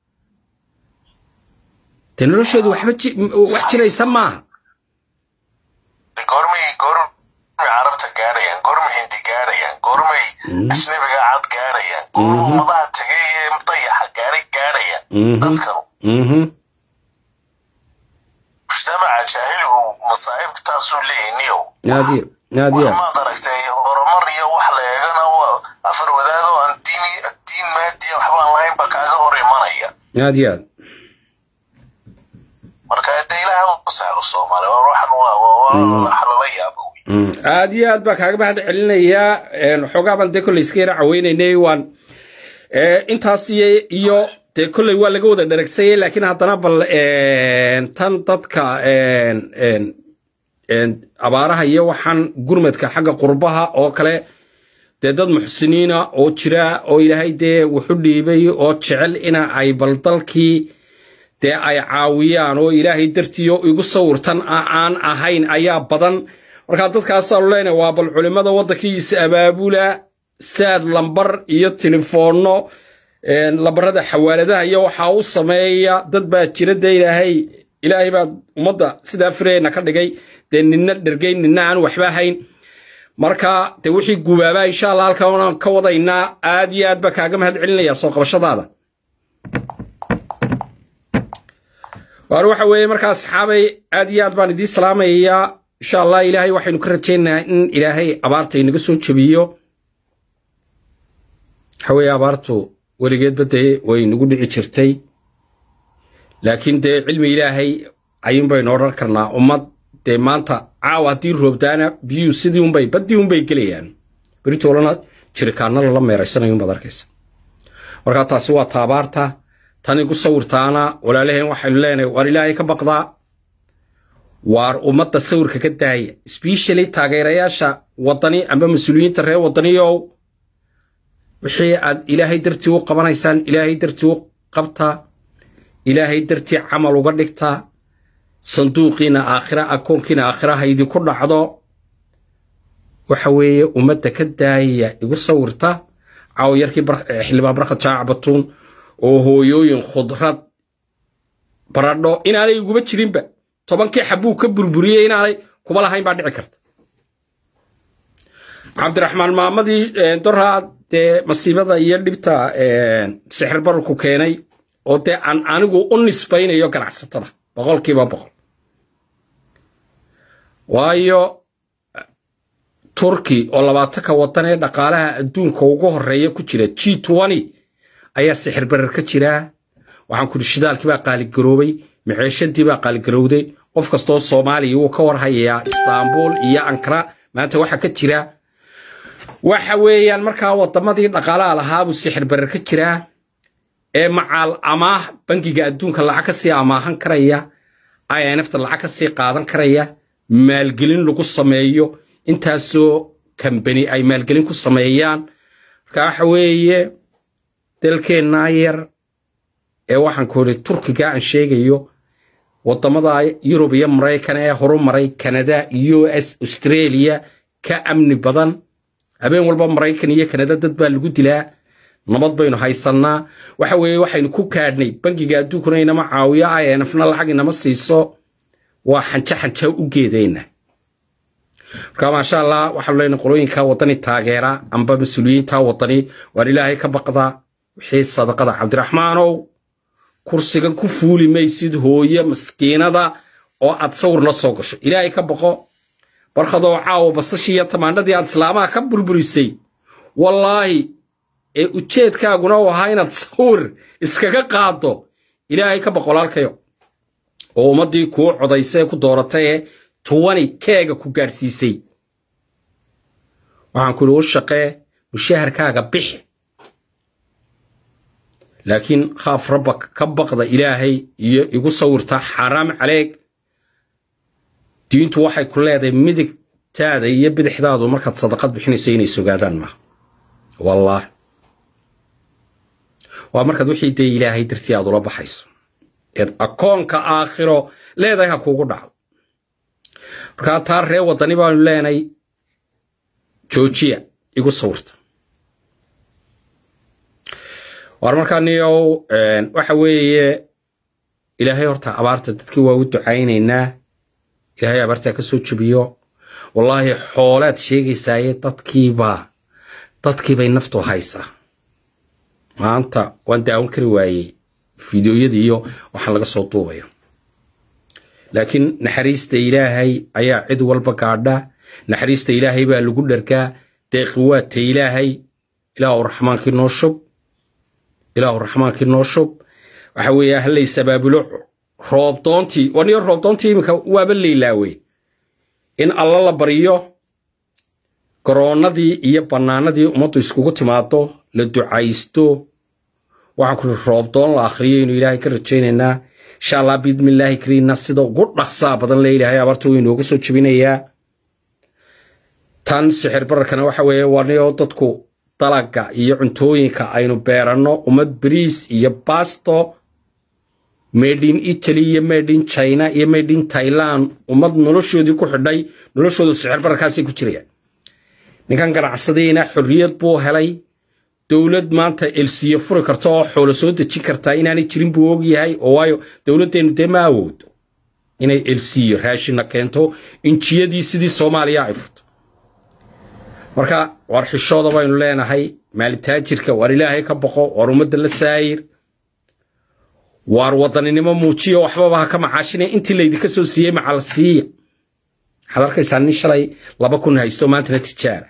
[SPEAKER 1] dee nolosheedu waxba wax jiraysa maaha
[SPEAKER 5] goormay goormay carabta gaadhayaan goormay hindi gaadhayaan goormay ajnabiga cad gaadhayaan goorma ummadaha tegay ee dayaxa gaadhay gaadhayaan dadkanu mujtamaca jaahiligu masaa'ibtaasuu leeyahay niyow
[SPEAKER 1] naadiya naadiya
[SPEAKER 5] maad aragtay horumar iyo wax la eegana waa afar wadaado aan diin diin maadiya waxbaan lahayn baa kaaga hor imanaya
[SPEAKER 1] naadiya
[SPEAKER 5] marka de ilaaha u sahlo soomaali waa waxan waa waa wax lala yaabo
[SPEAKER 1] aad iyo aad baa kaaga mahad celinayaa waxoogaa baan dee kolley iska yara caweynaynay waan intaas iyo dee kolley waa laga wada dharagsayay laakiin haddana bal tan dadka abaaraha iyo waxaan gurmadka xagga qurbaha oo kale dee dad muxsiniina oo jira oo ilaahay dee wuxu dhiibay oo jecel ina ay bal dalkii dee ay caawiyaan oo ilaahay dartiio igu sawirtan aan ahayn ayaa badan markaa dadkaasaanu leenahay waa bal culimmada waddankiisa abaabula saad lambar iyo telefoonno lambarada xawaaladaha iyo waxaa u sameeya dad baa jira dee ilaahay ilaahay baa ummadda sidaa fireyna ka dhigay dee ninna dhergay ninna aan waxba hayn marka de wixii gubaabaa insha allah halkan ka wadaynaa aad iyo aad baa kaaga mahad celinaya soo qabashadaada waar waxa weeye markaa asxaabay aad iyo aad baan idiin salaamayaa insha allah ilaahay waxaynu ka rajaynayaa in ilaahay abaarta inaga soo jebiyo waxa weeye abaartu weligeedba dee way nagu dhici jirtay laakiin dee cilmi ilaahay ayuun baynu odhan karnaa ummad dee maanta caawa haddii roobdaana biyuu sidii unbay baddii unbay gelayaan beritoolana jirikaanna lala meeraysanayo unbaad arkaysa markaa taasi waa taabaarta tan igu sawirtaana walaalaheen waxaynu leenahay waar ilaahay ka baqdaa waar ummadda sawirka ka daaya sbeshally taageerayaasha waddani amba mas-uuliyiinta reer waddaniyow wixii aad ilaahay dartii u qabanaysaan ilaahay dartii u qabtaa ilaahay dartii camal uga dhigtaa sanduuqiina aakhira akoonkiina aakhira ha idinku dhacdo waxa weeye ummadda ka daaya igu sawirta caawa yarkii xildhibaan barkad jaac batuun oo hooyooyin khudrad baradho inaanay iguba jirinba tobankii xabuu ka burburiyey inaanay kuba lahayn baa dhici karta cabdiraxmaan maamadii doraa dee masiibada iyo dhibta sixir bararku keenay oo dee aan anigu u nisbaynayo ganacsatada boqolkiiba boqol waayo turki oo labaatanka waddan ee dhaqaalaha adduunka ugu horreeya ku jira g ayaa sixir barar ka jiraa waxaan kudhi shidaalkii baa qaaligaroobay maceeshadii baa qaaligarowday qof kastoo soomaaliya wuu ka warhayayaa istaanbul iyo ankara maanta waxaa ka jira waxa weeyaan markaa waddamadii dhaqaalaha lahaabuu sixir barar ka jiraa ee macaal amaah bangiga adduunka lacag ka sii amaahan karaya infta lacag ka sii qaadan karaya maalgelin lagu sameeyo intaasoo kambani ay maalgelin ku sameeyaan marka waxa weeye dalkeennaa yar ee waxaan ku idhi turkiga aan sheegayo waddamada yurub iyo maraykan ee horumaray kanada u s australia ka amni badan habeen walba maraykan iyo kanada dad baa lagu dilaa nabad baynu haysannaa waxa weeye waxaynu ku kaadhnay bangiga adduunkuna inama caawiyo infna lacag inama siiso waa xanja xanja u geedayna marka maasha allah waxaanu leenahay qolooyinka waddani taageera amba mas-uuliyiinta waddani waan ilaahay ka baqdaa wixii sadaqada cabdiraxmaanow kursigan ku fuuli maysid hooye maskiinada oo aad sawir la soo gasho ilaahay ka baqo barkadoo caawa basashii iyo tamaandhadii aad islaamaha ka burburisay wallaahi ee ujeedkaaguna u ahaa inaad sawir iskaga qaaddo ilaahay ka baqo walaalkayo oo ummaddii kuu codaysay ee ku dooratay ee tuwani keega ku gaadhsiisay waxaan ku idhi u shaqee mushaharkaaga bixi laakiin khaaf rabba ka baqda ilaahay iyo igu sawirta xaaraam caleeg diintu waxay ku leedahay midigtaada iyo bidixdaadu markaad sadaqad bixinayso inay sogaadaan maaha wallaah waa markaad wixii dee ilaahay dartii aad ula baxayso eed akoonka aakhiro leedahay ha kuugu dhacdo markaa taa ree waddani baanu leenay joojiya igu sawirta waar markaa niyow waxa weeye ilaahay horta abaarta dadkii waa u ducaynaynaa ilaahay abaartaa ka soo jebiyo wallaahi xoolaad sheegaysaaye dadkiibaa dadkiibay naftu haysaa maanta waan daawan kari waayey fideoyadii iyo waxaan laga soo duubayo laakiin naxariista ilaahay ayaa cid walba gaadha naxariista ilaahay baa lagu dhargaa deeqi waata ilaahay ilaahu raxmaankii noo shub ilaahu raxmaankii noo shub waxa weeye hallays abaabulo roobdoontii waniyo roobdoontii iminka waaba laylaawey in alla la baryo garoonnadii iyo bannaanadii ummaddu iskugu timaado la ducaysto waxaan ku iri roobdoon la akhriyo inuu ilaahay ka rajaynaynaa insha allah biidmillaahi kariinna sida ugu dhaqsaa badan le ilaahay abaarta wuu inooga soo jebinayaa tan sixir bararkana waxa weeye waniyo dadku dalaga iyo cuntooyinka aynu beeranno ummad bariis iyo basto maydin italy iyo maydin china iyo maydin tailand ummad noloshoodii ku xidhay noloshoodu sixir bararkaasay ku jirayaan ninkan ganacsadiina xorriyad buu helay dowlad maanta elsiyo furi karta oo xoolo soo dejin kartaa inaanay jirin buu og yahay oo waayo dowladdeennu dee ma awoodo inay elsiyo raashina keento injiyadii sidii soomaaliya ay furto marka waar xishooda baynu leenahay maalitaajirka waar ilaahay ka boqo waar ummadda la saayir waar wadaninimo muujiyo waxbaba ha ka macaashina intii laydinka soo siiyey macal siiya waxaad arkaysaa nin shalay laba kun haysto maantana tijaara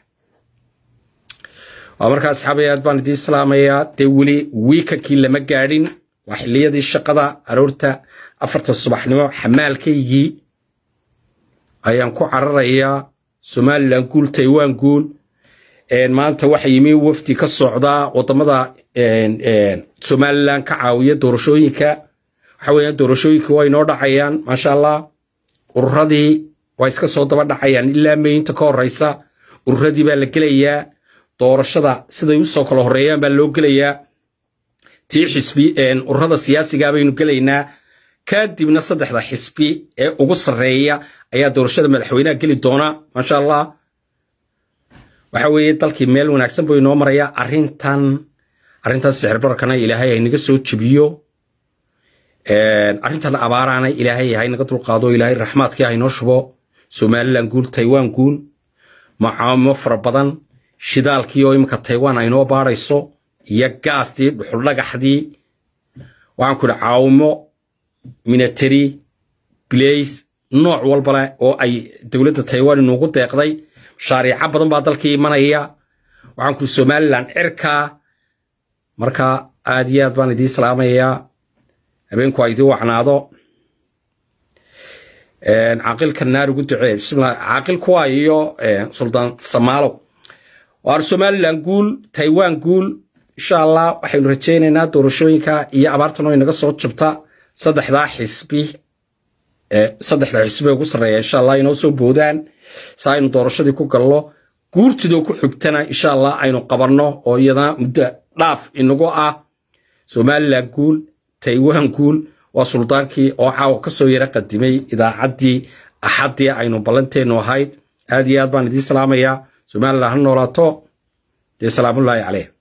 [SPEAKER 1] waa markaa asxaabay aad baan idiin salaamayaa dee weli wiikankii lama gaadhin waa xilliyadii shaqada aroorta afarta subaxnimo xamaalkaygii ayaan ku cararayaa somalilan guul taiwan guul maanta waxa yimi wafdi ka socdaa wadamada somalilan ka caawiya doorashooyinka waxa weeyaan doorashooyinka waa inoo dhacayaan maasha allah ururadii waa iska soo daba dhacayaan ilaa meyinta ka horeysa ururadii baa la gelayaa doorashada siday usoo kala horeeyaan baa loo gelayaa tii xisbi ururada siyaasiga baynu gelaynaa kadibna saddexda xisbi ee ugu sarreeya ayaa doorashada madaxweynaha geli doona maasha allah waxa weeye dalkii meel wanaagsan buu inoo marayaa arrintan arrintan sixirbarkana ilaahay haynaga soo jebiyo arrintan abaaraana ilaahay haynaga dulqaado ilaahay raxmaadkii haynoo shubo somalilan guul taiwan guul macaamo fara badan shidaalkii oo iminka taiwan aynoo baadhayso iyo gaastii dhuxul dhagaxdii waxaan ku idhi caawimo minatary blace nooc walbale oo ay dowladda taiwan inuugu deeqday mashaariico badan baa dalkii imanaya waxaan ku idhi somalilan cirkaa marka aad iyo aad baan idiin salaamayaa habeenku ha idiin wacnaado caaqilka naar ugu ducee bismillah caaqilku waa iyo suldaan samaalow waar somalilan guul taiwan guul insha allah waxaynu rajaynaynaa doorashooyinka iyo abaartan oo inaga soo jabta saddexdaa xisbi saddexda xisbi ugu sarreeya insha allah inoo soo boodaan si aynu doorashadii ku galno guurtidoo ku xigtana insha allah aynu qabanno oo iyadana muddo dhaaf inagu ah somalilan guul taiwan guul waa suldaankii oo caawa ka soo yara qadimay idaacaddii axaddii aynu ballanteennu ahayd aad iyo aad baan idiin salaamayaa somalilan ha noolaato dee salaamullaahi caleyh